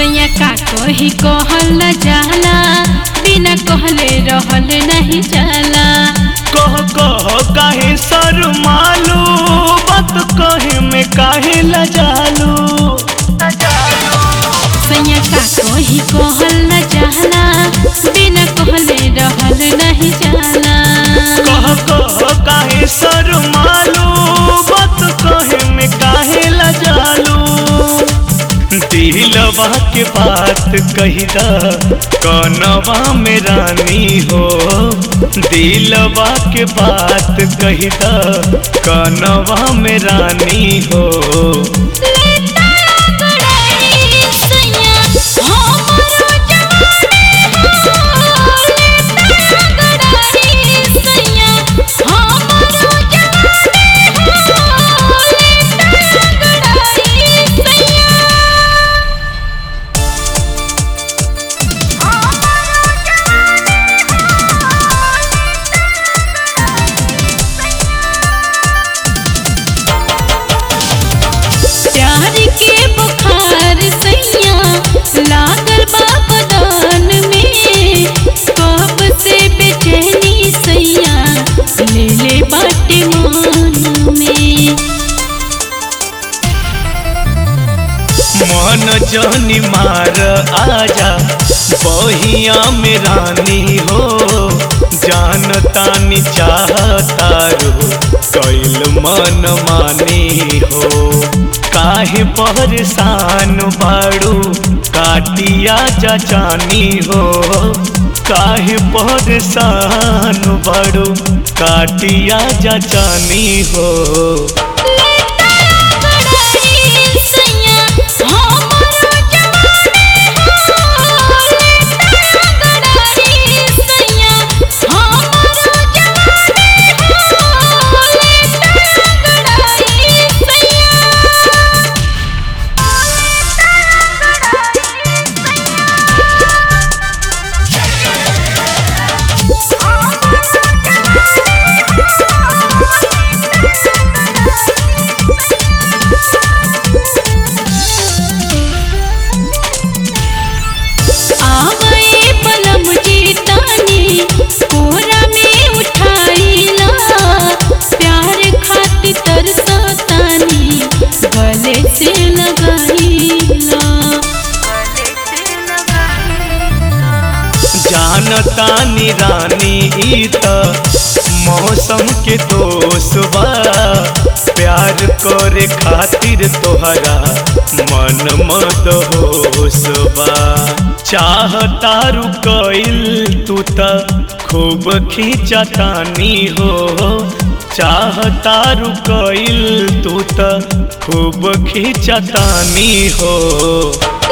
सैया का कही कहल न जाला बिना कहले रहल नहीं जाला कह कह काहे सर मालू बात कहे में काहे लजालू सैया का कही कहल न जाला बिना कहले रहल नहीं जाला कह कह काहे सर मालू बात कहे में काहे लजालू दिलवा के बात कही द कनवा में रानी हो दिलवा के बात कही द कनवा में रानी हो प्यार के बुखार सैया लागल बा बदान में कब से बेचैनी सैया ले ले बाटे मान में मन जनी मार आजा बहिया में रानी हो जान तानी चाहतारू कैल मन मानी हो काहे परेशान बाड़ू काटिया चाचानी हो काहे परेशान बाड़ू काटिया चाचानी हो आवए पलम जीतानी कोरा में उठाईला प्यार खातिर तरसतानी गले से लगाईला जानतानी रानी ई त मौसम के दोष बा प्यार करे खातिर तोहरा मन मत होश बा चाहतारू कइल तू त खूब खींचतानी हो चाहतारू कइल तू त खूब खींचतानी हो